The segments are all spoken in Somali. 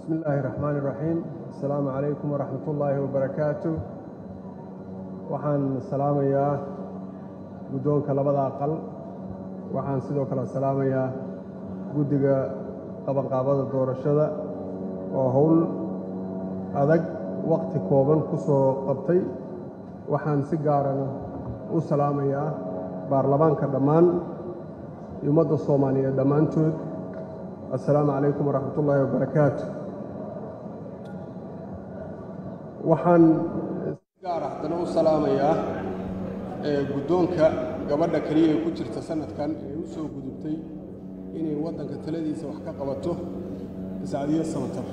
bismi illaahi raxmaani raxiim assalaamu calaykum waraxmat ullaahi wabarakaatu waxaan salaamayaa guddoonka labada aqal waxaan sidoo kale salaamayaa guddiga qabanqaabada doorashada oo howl adag wakhti kooban ku soo qabtay waxaan si gaarana u salaamayaa baarlamaanka dhammaan iyo ummadda soomaaliyeed dhammaantood assalaamu calaykum waraxmat ullaahi wabarakaatu waxaan si gaar haddana u salaamayaa guddoonka gabadha keliya ee ku jirta sanadkan ee u soo gudubtay inay waddanka taladiisa wax ka qabato sacdiyo samatar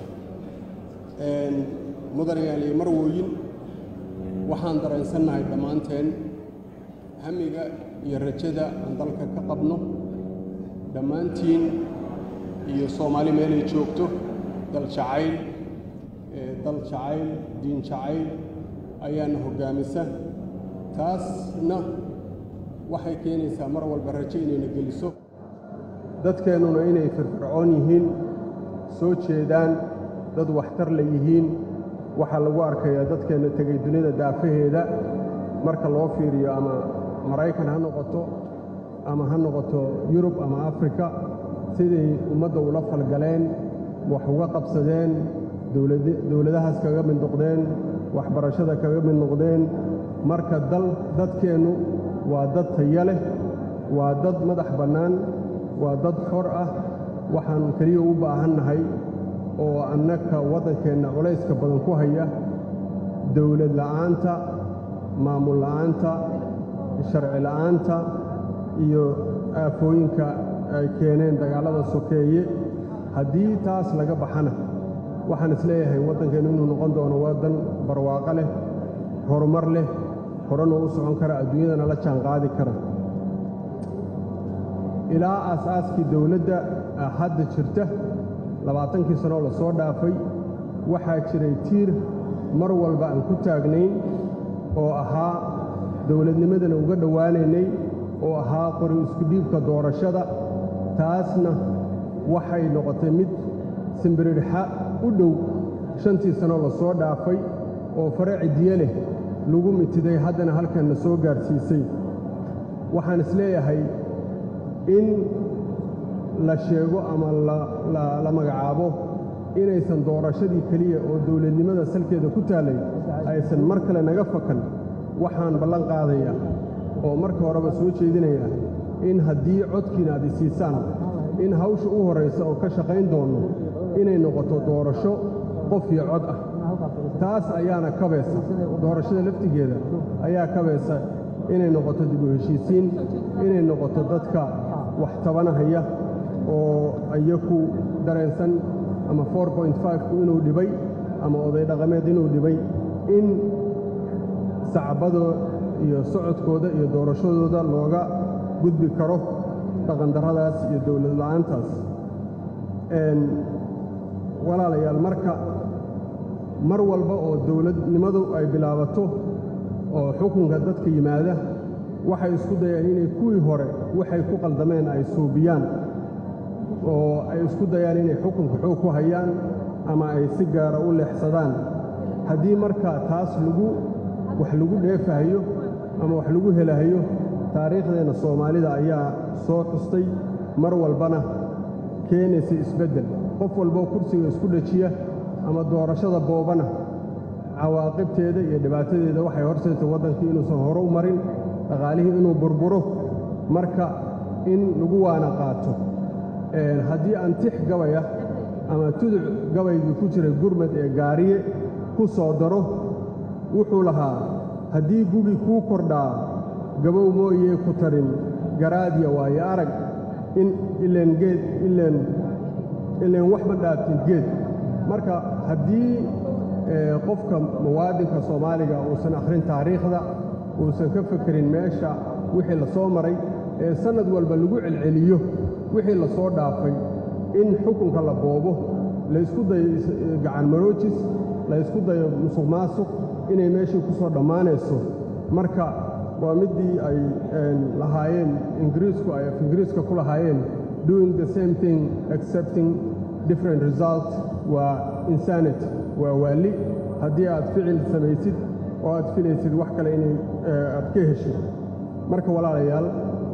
mudanayaal iyo marwooyin waxaan dareensannahay dhammaanteen hamiga iyo rajada aan dalka ka qabno dhammaantiin iyo soomaali meelay joogto dal jacayl dal jacayl diin jacayl ayaana hoggaamisa taasna waxay keenaysaa mar walba rajo inayna geliso dadkeennuna inay firfircoon yihiin soo jeedaan dad waxtar la yihiin waxaa lagu arkayaa dadkeenna tegay dunida daafaheeda marka loo fiiriyo ama maraykan ha noqoto ama ha noqoto yurub ama afrika siday ummadda ula falgaleen wax uga qabsadeen dowladahaas kaga mid noqdeen waxbarashada kaga mid noqdeen marka dal dadkeennu waa dad taya leh waa dad madax bannaan waa dad xor ah waxaan keliya u baahannahay oo annaka waddankeenna culayska badan ku haya dowlad la'aanta maamul la'aanta sharci la'aanta iyo aafooyinka ay keeneen dagaallada sokeeye haddii taas laga baxana waxaan isleeyahay waddankeennu inuu noqon doono waddan barwaaqo leh horumar leh horena u socon kara adduunyadana la jaan qaadi kara ilaa aasaaskii dowladda hadda jirta labaatankii sanoo la soo dhaafay waxaa jiray tiir mar walba aan ku taagnayn oo ahaa dowladnimadana uga dhowaanaynay oo ahaa qori iskudhiibka doorashada taasna waxay noqotay mid simbiridxa u dhow shantii sanoo la soo dhaafay oo fare cidiye leh lagu mitiday haddana halkanna soo gaadhsiisay waxaan isleeyahay in la sheego ama la magacaabo inaysan doorashadii keliya oo dowladnimada salkeeda ku taallay aysan mar kale naga fakan waxaan ballan qaadayaa oo marka horeba soo jeedinayaa in haddii codkiina aad isiisaan in hawsha u horraysa oo ka shaqayn doonno inay noqoto doorasho qof iyo cod ah taas ayaana kabaysa doorashada laftigeeda ayaa kabaysa inay noqoto dib u heshiisiin inay noqoto dadka wax tabanahaya oo iyaku dareensan ama ku inuu dhibay ama oday dhaqameed inuu dhibay in sacbado iyo socodkooda iyo doorashadooda looga gudbi karo dhaqandarradaas iyo dowlad la'aantaas walaalayaal marka mar walba oo dowladnimadu ay bilaabato oo xukunka dadka yimaada waxay isku dayaan inay kuwii hore waxay ku qaldameen ay suubiyaan oo ay isku dayaan inay xukunka xoog ku hayaan ama ay si gaara u leexsadaan haddii marka taas lagu wax lagu dheefahayo ama wax lagu helahayo taariikhdeenna soomaalida ayaa soo xustay mar walbana keenaysa isbeddel qof walboo kursiga isku dhajiya ama doorashada boobana cawaaqibteeda iyo dhibaatadeeda waxay horseetay waddankii inuusan hore u marin dhaqaalihii inuu burburo marka in lagu waana qaato haddii aan tix gabaya ama tuduc gabaygii ku jiray gurmad ee gaariye ku soo daro wuxuu lahaa haddii gugi kuu kordhaa gabow mooyee ku tarin garaadya waayo arag in ileen geed ileen ileen wax ma dhaaftin geed marka haddii qofka muwaadinka soomaaliga uusan akhrin taariikhda uusan ka fekerin meesha wixii la soo maray ee sannad walba lagu celceliyo wixii la soo dhaafay in xukunka la boobo laysku dayo gacan maroojis laysku dayo musuq maasuq inay meeshii ku soo dhammaanayso marka waa middii ay lahaayeen ingiriisku ay af ingiriiska ku lahaayeen doing the same thing accepting different result waa insanity waa waalli haddii aad ficil samaysid oo aad filaysid wax kale inay aad ka heshid marka walaalayaal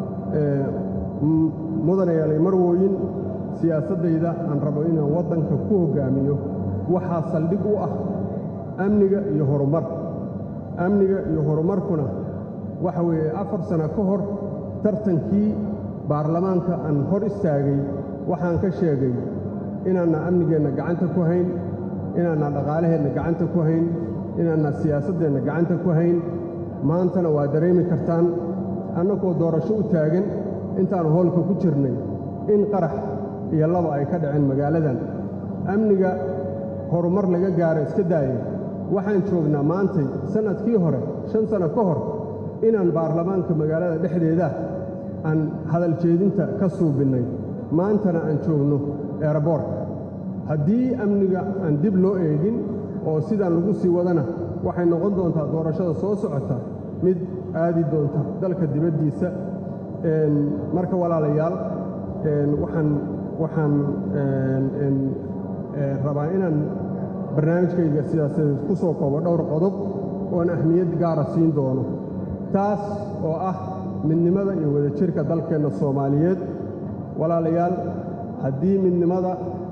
mudanayaalay marwooyin siyaasaddayda aan rabo inaan waddanka ku hoggaamiyo waxaa saldhig u ah amniga iyo horumar amniga iyo horumarkuna waxa weeye afar sano ka hor tartankii baarlamaanka aan hor istaagay waxaan ka sheegay inaanna amnigeenna gacanta ku hayn inaanna dhaqaalaheenna gacanta ku hayn inaanna siyaasaddeenna gacanta ku hayn maantana waa dareemi kartaan annagoo doorasho u taagan intaannu hoolka ku jirnay in qarax iyo laba ay ka dhaceen magaaladan amniga horumar laga gaaro iska daayay waxaan joognaa maantay sannadkii hore shan sanno ka hor inaan baarlamaanka magaalada dhexdeeda aan hadal jeedinta ka suubinnay maantana aan joogno eeraboorka haddii amniga aan dib loo eegin oo sidaan lagu sii wadana waxay noqon doontaa doorashada soo socota mid aadi doonta dalka dibaddiisa marka walaalayaal waxaan waxaan rabaa inaan barnaamijkayga siyaasadeed ku soo koobo dhowr qodob oon ahmiyad gaara siin doono taas oo ah midnimada iyo wadajirka dalkeenna soomaaliyeed walaalayaal haddii midnimada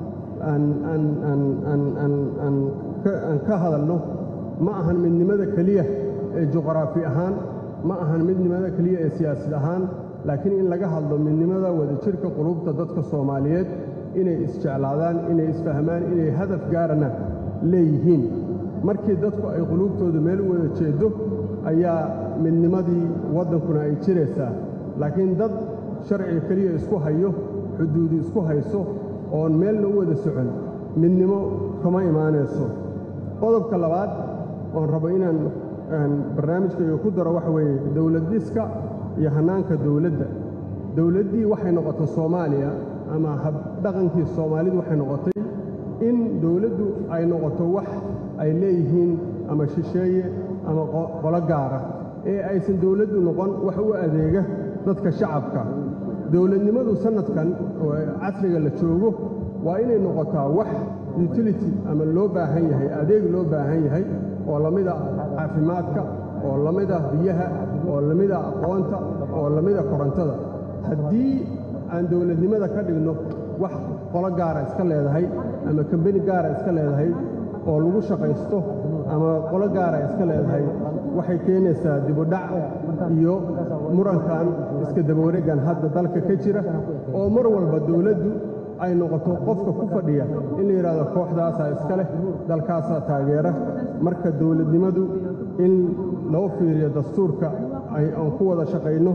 aan ka hadalno ma ahan midnimada keliya ee juqraafi ahaan ma ahan midnimada keliya ee siyaasad ahaan laakiin in laga hadlo midnimada wadajirka qulubta dadka soomaaliyeed inay isjeclaadaan inay isfahmaan inay hadaf gaarana leeyihiin markii dadku ay quluubtooda meel u wada jeeddo ayaa midnimadii waddankuna ay jiraysaa laakiin dad sharciga keliya isku hayo xuduudi isku hayso oon meelna u wada socon midnimo kama imaanayso qodobka labaad oon rabo inaan barnaamijkayga ku daro waxa weeye dowlad dhiska iyo hannaanka dowladda dowladdii waxay noqotay soomaaliya ama habdhaqankii soomaalidu waxay noqotay in dowladdu ay noqoto wax ay leeyihiin ama shisheeye ama qolo gaara ee aysan dowladdu noqon wax u adeega dadka shacabka dowladnimadu sannadkan oo casriga la joogo waa inay noqotaa wax utility ama loo baahan yahay adeeg loo baahan yahay oo lamida caafimaadka oo lamida biyaha oo lamida aqoonta oo lamida korontada haddii aan dowladnimada ka dhigno wax qolo gaara iska leedahay ama kambeni gaara iska leedahay oo lagu shaqaysto ama qolo gaara iska leedahay waxay keenaysaa dibudhac iyo murankan iska dabawareegan hadda dalka ka jira oo mar walba dowladdu ay noqoto qofka ku fadhiya in la yidhahdo kooxdaasaa iska leh dalkaasaa taageera marka dowladnimadu in loo fiiriyo dastuurka aan ku wada shaqayno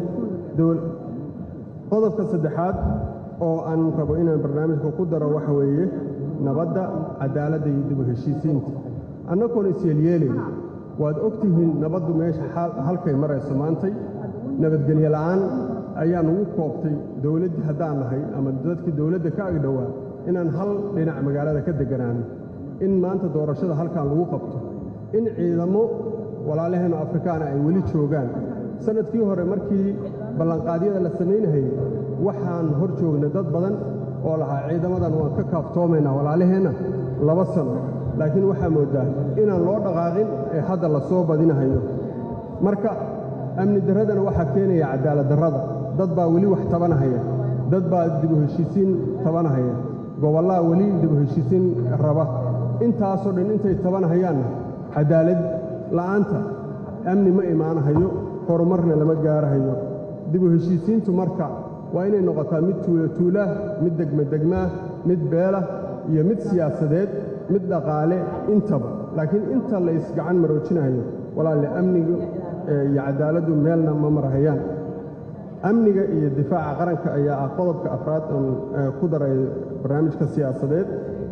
qodobka saddexaad oo aan rabo inaan barnaamijka ku daro waxa weeye nabadda cadaaladda iyo dib u heshiisiinta annagoon isyeelyeelayn waad og tihiin nabaddu meesha halkay marayso maantay nabadgelyo la'aan ayaa nugu koobtay dowladdii haddaan nahay ama dadkii dowladda ka agdhowaa inaan hal dhinac magaalada ka degganaano in maanta doorashada halkan lagu qabto in ciidamo walaalaheennu afrikaana ay weli joogaan sannadkii hore markii ballanqaadyada la samaynahayey waxaan hor joognay dad badan oo lahaa ciidamadan waan ka kaaftoomaynaa walaalaheenna laba sano laakiin waxaa mooddaa inaan loo dhaqaaqin ee hadda la soo badinahayo marka amni darradana waxaa keenaya cadaalad darrada dad baa weli wax tabanahaya dad baa dib u heshiisiin tabanahaya gobollaha weli dib u heshiisiin raba intaasoo dhan intay tabanahayaanna cadaalad la'aanta amni ma imaanahayo horumarna lama gaarahayo dib u heshiisiintu marka waa inay noqotaa mid tuulatuulaah mid degmadegmaah mid beelah iyo mid siyaasadeed mid dhaqaale intaba laakiin inta la isgacan maroojinayo walaalle amniga iyo cadaaladdu meelna ma marahayaan amniga iyo difaaca qaranka ayaa ah qodobka afraad oon ku daray barnaamijka siyaasadeed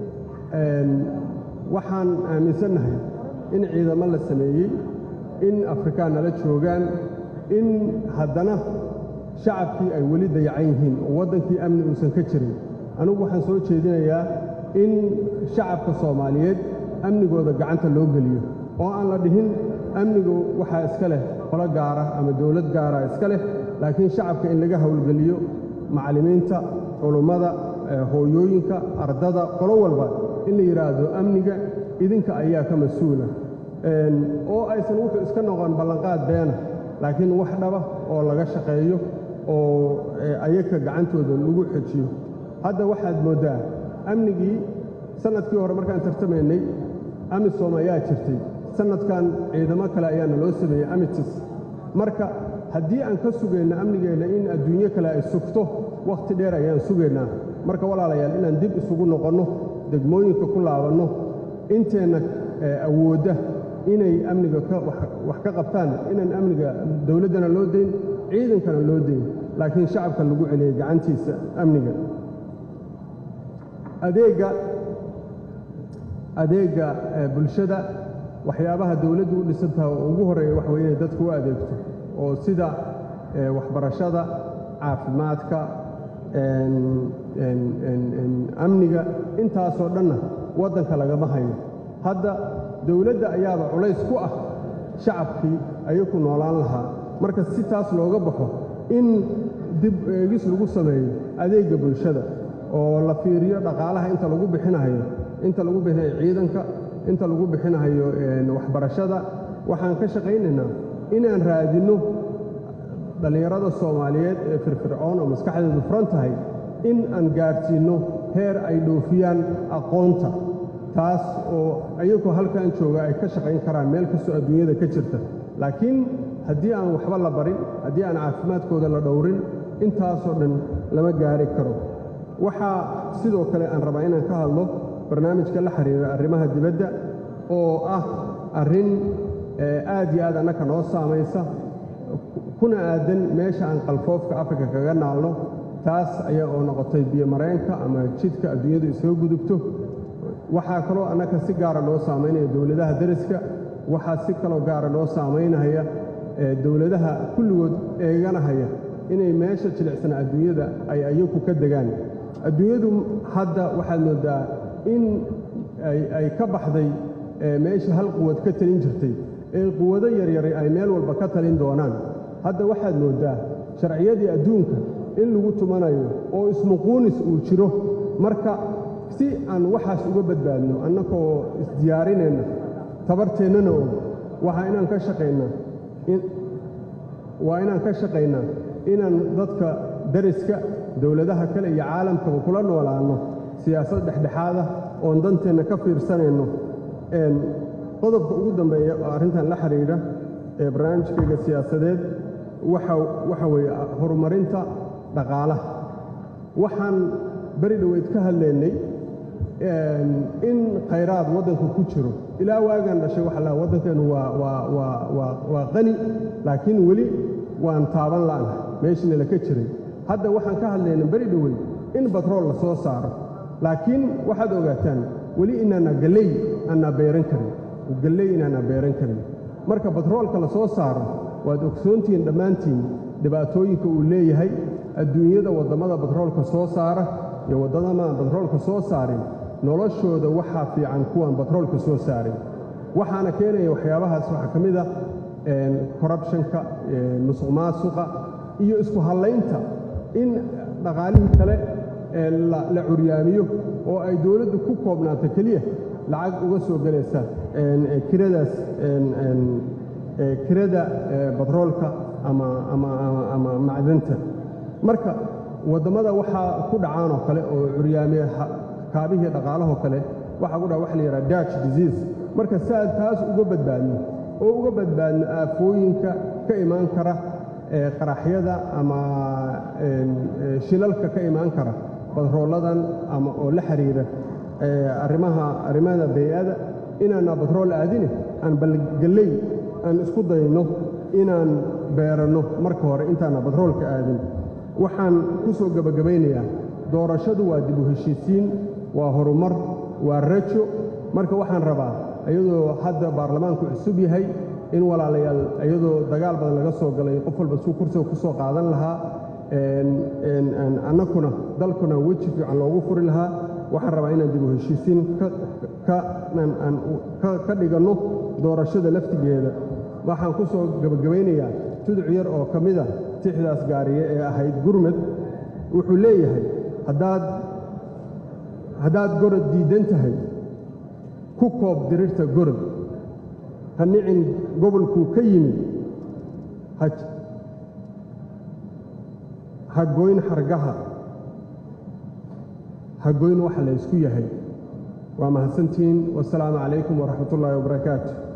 waxaan aaminsannahay in ciidamo la sameeyey in afrikaan nala joogaan in haddana shacabkii ay weli dayacan yihiin oo waddankii amni uusan ka jirin anugu waxaan soo jeedinayaa in shacabka soomaaliyeed amnigooda gacanta loo geliyo oo aan la dhihin amnigu waxaa iska leh qolo gaara ama dowlad gaara iska leh laakiin shacabka in laga howlgeliyo macallimiinta culummada hooyooyinka ardada qolo walba in la yidhaahdo amniga idinka ayaa ka mas-uula oo aysan wuxuu iska noqon ballanqaad beena laakiin wax dhaba oo laga shaqeeyo oo ayaga gacantooda lagu xejiyo hadda waxaad mooddaa amnigii sannadkii hore markaan tartamaynay amisom ayaa jirtay sannadkan ciidamo kale ayaana loo sameeyey amitis marka haddii aan ka sugayno amnigeenna in adduunyo kale ay sugto wakhti dheer ayaan sugaynaa marka walaalayaal inaan dib isugu noqonno degmooyinka ku laabanno inteenna awoodda inay amniga wax ka qabtaan inaan amniga dowladdana loo dayn ciidankana loo dayn laakiin shacabka lagu celiyay gacantiisa amniga adeegga adeegga bulshada waxyaabaha dowladdu u dhisantaha oo ugu horreeya waxa weye inay dadku u adeegto oo sida waxbarashada caafimaadka amniga intaasoo dhanna waddanka lagama hayo hadda dowladda ayaaba culays ku ah shacabkii ayaku noolaan lahaa marka si taas looga baxo in dib eegis lagu sameeyo adeegga bulshada oo la fiiriyo dhaqaalaha inta lagu bixinahayo inta lagu bixinayo ciidanka inta lagu bixinahayo waxbarashada waxaan ka shaqaynaynaa inaan raadinno dhallinyarada soomaaliyeed ee firfircoon oo maskaxdeedu furan tahay in aan gaadhsiinno heer ay dhoofiyaan aqoonta taas oo ayagu halkan jooga ay ka shaqayn karaan meel kastoo adduunyada ka jirta laakiin haddii aan waxba la barin haddii aan caafimaadkooda la dhowrin intaasoo dhan lama gaari karo waxaa sidoo kale aan rabaa inaan ka hadlo barnaamijka la xiriira arrimaha dibadda oo ah arrin aad iyo aad annaka noo saamaysa kuna aadan meesha aan qalfoofka afrika kaga naalno taas ayaa oo noqotay biyomareenka ama jidka adduunyadu isaga gudubto waxaa kaloo annaka si gaara noo saamaynaya dowladaha deriska waxaa si kaloo gaara noo saamaynaya dowladaha kulligood eeganahaya inay meesha jilicsan adduunyada ay ayaku ka degaan adduunyadu hadda waxaad moodaa in ay ka baxday meesha hal quwad ka talin jirtay ee quwado yaryari ay meel walba ka talin doonaan hadda waxaad mooddaa sharciyadii adduunka in lagu tumanayo oo ismuquunis uu jiro marka si aan waxaas uga badbaadno annagoo isdiyaarinayna tabarteennana og waxaa inaan ka shaqaynaa waa inaan ka shaqaynaa inaan dadka dariska dowladaha kale iyo caalamkaba kula noolaanno siyaasad dhexdhexaada oon danteenna ka fiirsanayno qodobka ugu dambeeya oo arrintan la xidhiidha ee barnaamijkayga siyaasadeed waxa weeye horumarinta dhaqaalaha waxaan beri dhoweyd ka hadlaynay in khayraad waddanka ku jiro ilaa waagaan dhashay waxa laha waddankeennu waa qani laakiin weli waan taaban la'na meeshiina laka jiray hadda waxaan ka hadlaynay beri dhoweyd in batrool la soo saaro laakiin waxaad ogaataan weli inaana galley aanaa beeran karin galley inaana beeran karin marka batroolka la soo saaro waad ogsoontihiin dhammaantiin dhibaatooyinka uu leeyahay adduunyada waddamada batroolka soo saara iyo waddamadan batroolka soo saarin noloshooda waxaa fiican kuwaan batroolka soo saarin waxaana keenaya waxyaabahaas waxaa ka mid a korrubshanka musuq maasuqa iyo isku hallaynta in dhaqaalihii kale la curyaamiyo oo ay dowladdu ku koobnaato keliya lacag uga soo gelaysa kiradaas kirada batroolka ama macdanta marka waddamada waxaa ku dhacaan oo kale oo curyaamiya kaabihii dhaqaalahoo kale waxaa ku dhaca waxa la yidhaha dutch disease marka saad taas uga badbaadno oo uga badbaadno aafooyinka ka imaan kara qaraxyada ama shilalka ka imaan kara batrooladan ama oo la xiriira arrimaha arrimada bay-ada inaana batrool aadine aan balgalley aan isku dayno inaan beeranno marka hore intaana batroolka aadin waxaan ku soo gebagabaynayaa doorashadu waa dib u heshiisiin waa horumar waa rajo marka waxaan rabaa iyadoo hadda baarlamaanku cusub yahay in walaalayaal iyadoo dagaal badan laga soo galay qof walba suu kursiga ku soo qaadan lahaa annakuna dalkuna weji fiican loogu furi lahaa waxaan rabaa inaan dib u heshiisiin ka dhiganno doorashada laftigeeda waxaan ku soo gebagabaynayaa tuduc yar oo ka mida tixdaas gaariye ee ahayd gurmed wuxuu leeyahay haddaad haddaad gorod diiddan tahay ku koob dirirta gorod ha nicin gobolkuu ka yimi ha goyn xargaha ha goyn waxa la ysku yahay waa mahadsantihiin wasalaamu calaykum waraxmat ullaahi wabarakaatu